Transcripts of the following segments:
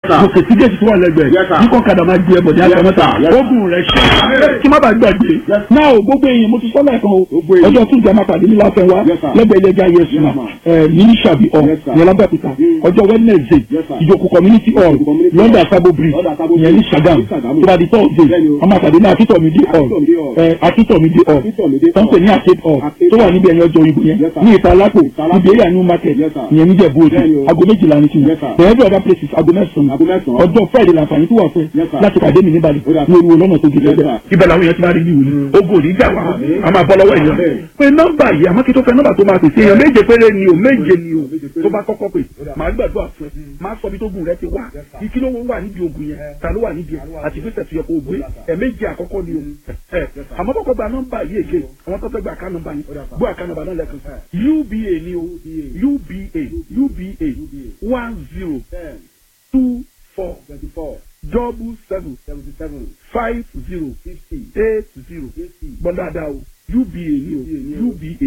mo kò sí géètì tó wà lẹ́gbẹ̀ẹ́ Yes, sir. ní kọ́kadà máa gbé ẹbọ ní Yes, àtàmọ́ta sir. Yes, sir. ogun rẹ̀ ṣe kí má bàa gbàgbé Yes. náà o gbogbo èèyàn mo ti sọ lẹ́ẹ̀kan o Gbogbo èèyàn. ọjọ́ tún ìjà máa pàdé ní láfẹ́ wa Yes, sir. lẹ́gbẹ̀ẹ́ ilé ẹja yẹsùn Yes, ma'am. ní sàbí ọ̀ Yes, sir. ní alábẹ́òkúta Mm. ọjọ́ wednesday Yes, sir. ìjòkó community hall Ìjòkó community london hall. sabo bridge London Sabo ìyẹn ní Bridge. sagam Ní Sàgámù. tó bá di thursday Bẹ́ẹ̀ni o. ọmọ àpàdé ní akíntọ̀mídé hall Akíntọ̀mídé hall. ẹ, akíntọ̀mídé hall Akíntọ̀mídé tó ń pè ní hall. arcade hall Arcade tó wà hall. níbi ẹ̀yìn ọjọ́ ìbò yẹn Yes, sir. ní ìta alápò Ìta Alápò. níbi area new market Yes, sir. ìyẹn níjẹ̀ bóòdù Bẹ́ẹ̀ni o. aago méjìlá ní tiwọn Yes, sir. the every other places aago mẹ́sàn-án Aago mẹ́sàn-án. ọjọ́ friday làǹfààní tó wà fún Yes, ẹ sir. láti pàdé mi níbàdí Ó dà, ní oríwo lọ́nà tó gidi Yes, ẹgbẹ́ sir. ibẹ̀ làwọn èèyàn ti máa rí bí wòlíì ogun ò ní jà wá a máa bọ́ lọ́wọ́ èèyàn Amen. pé nọ́mbà yìí àmọ́ kí tó fẹ́ nọ́mbà tó máa pèsè èèyàn méje péré ni o méje ni o Méje péré. tó bá kọ́kọ́ pè Ó dà. máa gbàdúrà fún ẹ máa sọ bí tó gùn rẹ ti wá Yes, sir. ìkí ló wà níbi ogun yẹn ta ló wà níbi ẹ àti ìgbésẹ̀ tó yẹ kó o gbé Ó dà, sir. ẹ méje àkọ́kọ́ ni o ẹ sir. àmọ́ kọ́kọ́ gba nọ́mbà yìí èké àwọn tó fẹ́ gba àká nọ́mbà yìí Ó dà, sir. gbọ́ àká nọ́mbà náà lẹ́kàn uba ni o uba uba one zero ten two four twenty-four double seven seventy-seven five zero fifty eight zero eighty gbọ́n dáadáa o uba ni o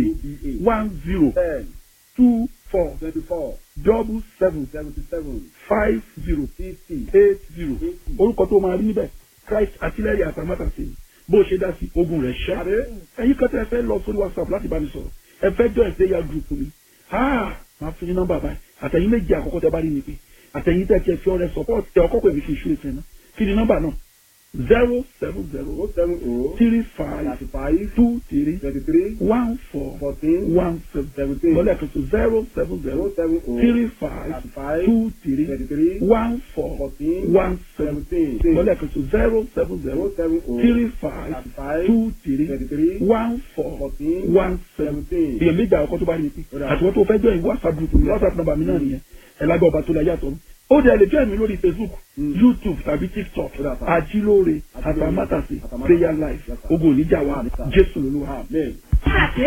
uba one zero ten two four twenty-four double seven seventy-seven five zero fifty eight zero eighty. orúkọ tó máa rí níbẹ̀ christ àtìlẹ́yìn àtàmátàsí bó ṣe dá sí ogun rẹ̀ ṣẹ́ Àbí? ẹ̀yin kan tẹ́ ẹ fẹ́ lọ sórí whatsapp láti bá mi sọ̀rọ̀ ẹ fẹ́ jọ ìpéyà group mi ah máa fi ní nọ́mbà báyìí àtẹ̀yìn méjì àkọ́kọ́ tẹ́ bá rí mi pé àtẹ̀yìn tẹ́ kẹ́ fi ọrẹ support tẹ ọkọ́ pè mí kí n ṣú ìfẹ́ náà kí ni nọ́mbà náà zero seven zero oh seven oh three five thirty-five two three twenty-three one four fourteen one seven seventeen lọ́lẹ̀ kan tó zero seven oh zero seven oh three five thirty-five two three twenty-three one four fourteen one seven seventeen lọ́lẹ̀ kan tó zero seven zero oh seven oh three five thirty-five two three twenty-three one four fourteen one seven seventeen. èèyàn méjì àkọ́kọ́ tó bá rí mi pé Ó dáa. àtiwọ́n tó fẹ́ jọ ìwé whatsapp group mi whatsapp number mi náà nìyẹn ẹ̀ lágbá ọba tó la yàtọ̀ ó dẹ̀ lè join mi lórí facebook Mm. youtube tàbí tiktok Ó dáa, sir. ajílóore Ajílóore, àtàmátàsí Àtàmátàsé. prayer life Yes, sir. ogun oníjà wa Amen, sir. jésù lolúwa. Amen.